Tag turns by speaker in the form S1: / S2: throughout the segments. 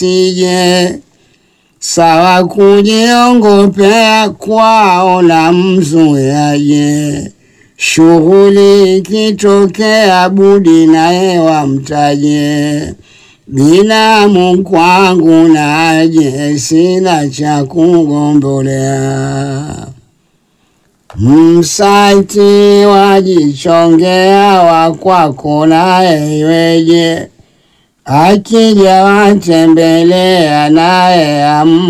S1: sije sawa kujiongopea kwao na mzuyaje shughuli ikitokea budi naye wamtaje binamu kwangu naje sina cha kugombolea msati wajichongea wakwako naye iweje akija watembelea naye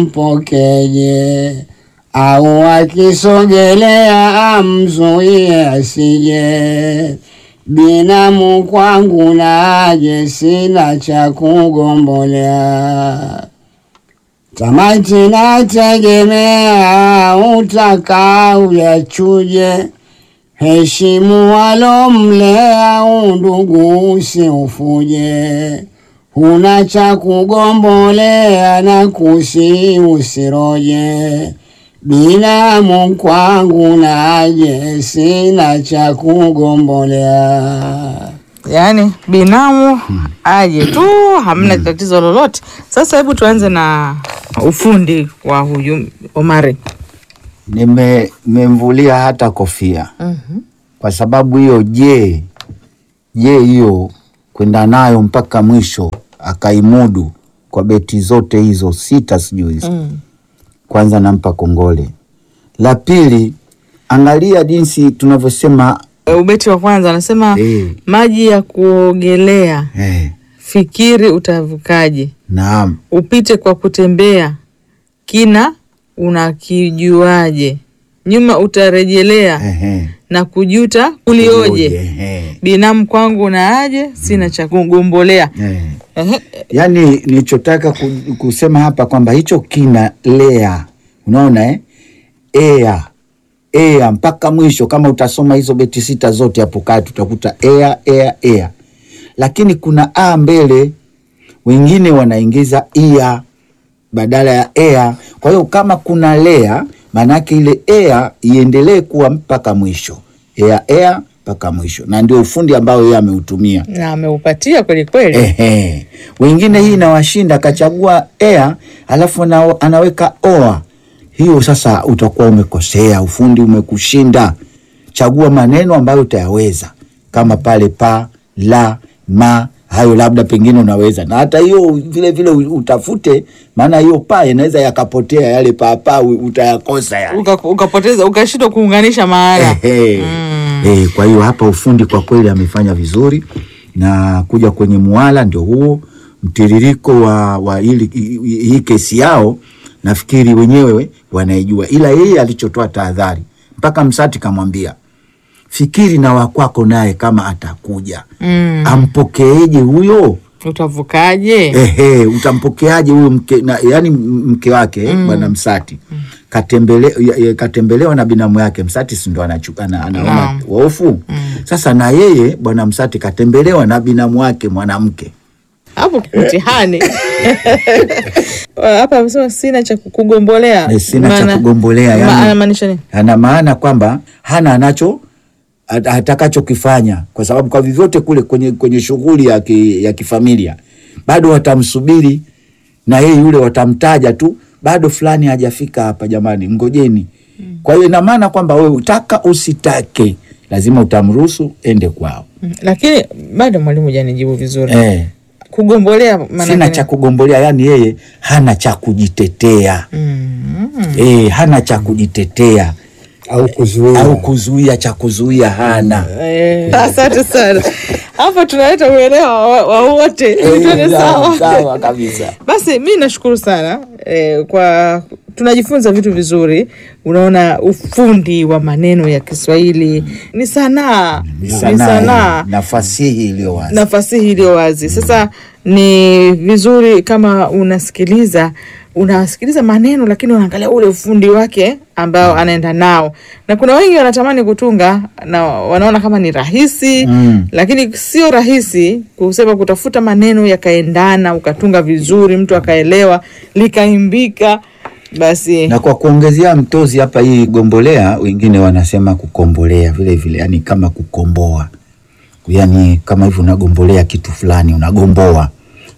S1: ampokeje au akisogelea amzuie asije binamu kwangu naje sina cha kugombolea tamati nategemea utaka uyachuje heshimu walomlea undugu usiufuje huna cha kugombolea na kusi usiroje binamu kwangu naje sina cha kugombolea
S2: yaani binamu aje tu hamna tatizo lolote sasa hebu tuanze na ufundi wa huyu omari
S3: nimemvulia hata kofia
S2: mm-hmm.
S3: kwa sababu hiyo je je hiyo kwenda nayo mpaka mwisho akaimudu kwa beti zote hizo sita sijui hizo
S2: mm.
S3: kwanza nampa kongole la pili angalia jinsi tunavyosema
S2: ubeti wa kwanza anasema
S3: Eh.
S2: maji ya kuogelea
S3: eh,
S2: fikiri utavukaje
S3: naam
S2: upite kwa kutembea kina unakijuaje nyuma utarejelea
S3: ehe,
S2: na kujuta kulioje
S3: ehe,
S2: binamu kwangu na aje sina cha kugombolea
S3: eh.
S2: Ehe,
S3: yaani nilichotaka ku- kusema hapa kwamba hicho kina lea unaona eh? ea ea mpaka mwisho kama utasoma hizo beti sita zote hapo kati utakuta ea ea ea lakini kuna a mbele wengine wanaingiza ia badala ya ea kwa hiyo kama kuna lea maanaake ile ea iendelee kuwa mpaka mwisho ea ea mpaka mwisho na ndio ufundi ambao yeye ameutumia
S2: na ameupatia kweli kweli
S3: Ehe. Wengine hii inawashinda akachagua air alafu ana, anaweka oa. Hiyo sasa utakuwa umekosea, ufundi umekushinda. Chagua maneno ambayo utayaweza kama pale pa, la, ma, hayo labda pengine unaweza, na hata hiyo vile vile utafute, maana hiyo pa inaweza yakapotea, yale paapaa utayakosa yale.
S2: Uka- ukapoteza ukashindwa kuunganisha maana
S3: Ehe. Eh, kwa hiyo hapa ufundi kwa kweli amefanya vizuri na kuja kwenye muala ndio huo mtiririko wa, wa hili, hii hii kesi yao nafikiri wenyewe wanaijua, ila yeye alichotoa tahadhari mpaka Msati kamwambia fikiri na wakwako naye kama atakuja
S2: mm.
S3: ampokeeje huyo
S2: utavukaje
S3: Ehe, utampokeaje huyo mke na, yani mke wake mm. bwana Msati katembele, ya- ya- katembelewa na binamu yake Msati si ndo anachu- ana- anaona
S2: Naam.
S3: hofu sasa, na yeye bwana Msati katembelewa na binamu wake mwanamke
S2: hapo mtihani hapa amesema sina cha kugombolea
S3: Eh, sina cha
S2: Maana-
S3: kugombolea,
S2: ma-
S3: yani-
S2: anamaanisha nini
S3: ana maana kwamba hana anacho at- atakachokifanya kwa sababu kwa vyovyote kule kwenye, kwenye shughuli ya, ki, ya kifamilia bado watamsubiri na yeye yule watamtaja tu bado fulani hajafika hapa jamani mngojeni kwa hiyo ina maana kwamba wewe utaka usitake lazima utamruhusu ende kwao
S2: Mm, lakini bado mwalimu hujanijibu vizuri
S3: eh,
S2: kugombolea maana
S3: sina
S2: yake
S3: cha kugombolea yani yeye hana cha kujitetea
S2: Mm.
S3: eh, hana cha kujitetea
S1: au kuzuia
S3: au kuzuia cha kuzuia hana
S2: Eh, asante sana hapo tunaleta uelewa wa wa wote ili tuende sawa
S3: sawa kabisa
S2: basi mi nashukuru sana eh, kwa tunajifunza vitu vizuri unaona ufundi wa maneno ya kiswahili ni sanaa ni sanaa
S3: na fasihi iliyo wazi
S2: na fasihi iliyo wazi sasa ni vizuri kama unasikiliza unasikiliza maneno lakini unaangalia ule ufundi wake ambao anaenda nao na kuna wengi wanatamani kutunga na wanaona kama ni rahisi
S3: Mm.
S2: lakini sio rahisi kusema kutafuta maneno yakaendana ukatunga vizuri mtu akaelewa likaimbika basi
S3: na kwa kuongezea mtozi hapa hii gombolea wengine wanasema kukombolea vile vile yani kama kukomboa yani kama hivyo unagombolea kitu fulani unagomboa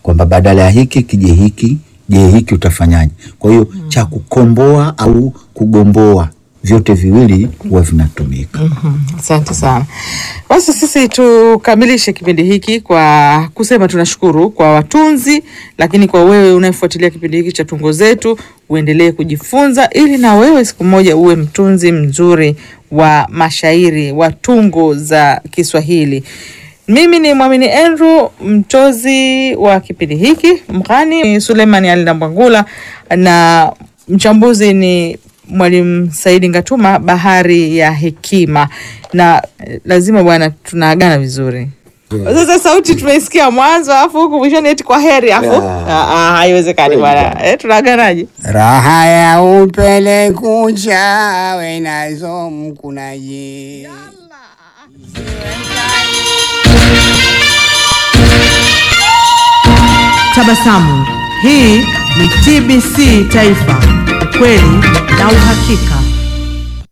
S3: kwamba badala ya hiki kije hiki, je hiki utafanyaje? Kwa hiyo cha kukomboa au kugomboa, vyote viwili huwa vinatumika.
S2: Asante sana. Basi sisi tukamilishe kipindi hiki kwa kusema tunashukuru kwa watunzi, lakini kwa wewe unayefuatilia kipindi hiki cha Tungo Zetu, uendelee kujifunza ili na wewe siku moja uwe mtunzi mzuri wa mashairi wa tungo za Kiswahili. Mimi ni Mwamini Andrew, mtozi wa kipindi hiki. Mghani ni Suleimani Ali Ndambwangula na mchambuzi ni Mwalimu Saidi Ngatuma, Bahari ya Hekima. Na eh, lazima bwana, tunaagana vizuri. Sasa sauti tumeisikia mwanzo, alafu huku mwishoni eti kwa heri, alafu
S3: Ah.
S2: Ah, ah, haiwezekani bwana. Eh, tunaaganaje?
S1: raha ya upele kucha wenazo mkunaji
S4: Tabasamu. Hii ni TBC Taifa, ukweli na uhakika.